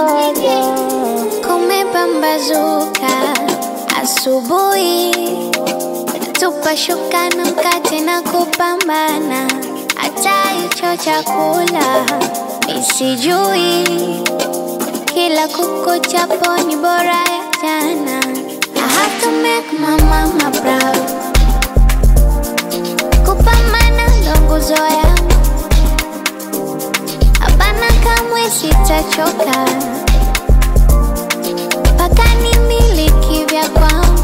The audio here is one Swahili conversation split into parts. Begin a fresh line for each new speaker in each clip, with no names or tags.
jojo. Kumepambazuka asubuhi, tupa shuka na mkate na kupambana, hata hicho chakula misijui, kila kukuchapo ni bora ya jana. I have to make my mama proud, kupambana ndo nguzo yangu, hapana kamwe sitachoka mpaka nimiliki vya kwangu.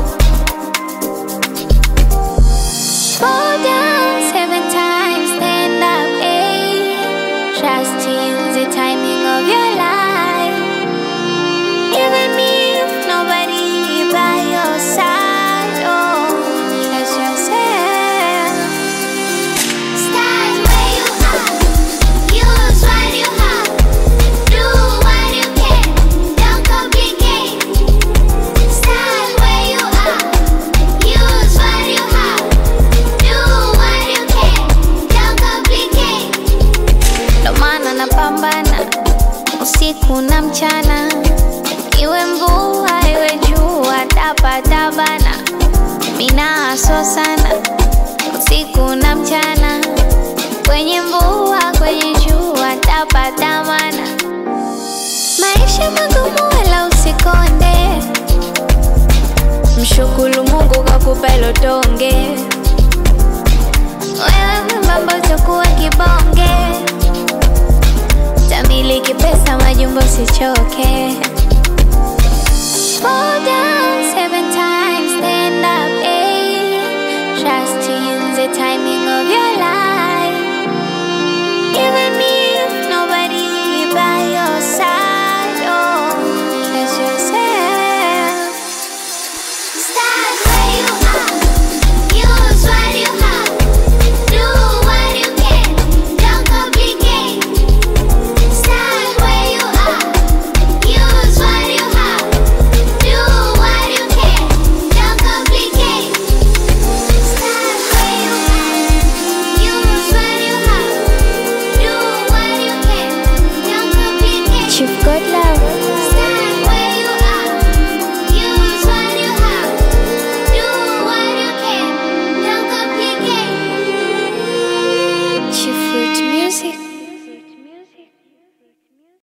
Fall down seven times, stand up eight. Trust in the timing of your life. Even if nobody by your side, oh, trust yourself.
Start where you are. Use what you have. Do what you can. Don't complicate. Start where you are. Use what you have. Do what you can. Don't complicate.
Ndo maana napambana usiku na mchana, iwe mvua iwe jua, tapatabana mina aso sana usiku na mchana, kwenye mvua kwenye jua, tapatamana maisha magumu, wala usikonde, mshukuru Mungu kakupa hilo tonge, wewe mwembamba utakuwa kibonge tamiliki pesa majumbo sichoke Fall down seven times, stand up eight. Trust in the timing of your life. Even if nobody by your side, oh, trust yourself.
Start where you are. Use what you have. Do what you can. Don't complicate. Start where you are. Use what you have. Do what you can. Don't complicate. Start where you are. Use what you have. Do what you can. Don't complicate.
Chief God love.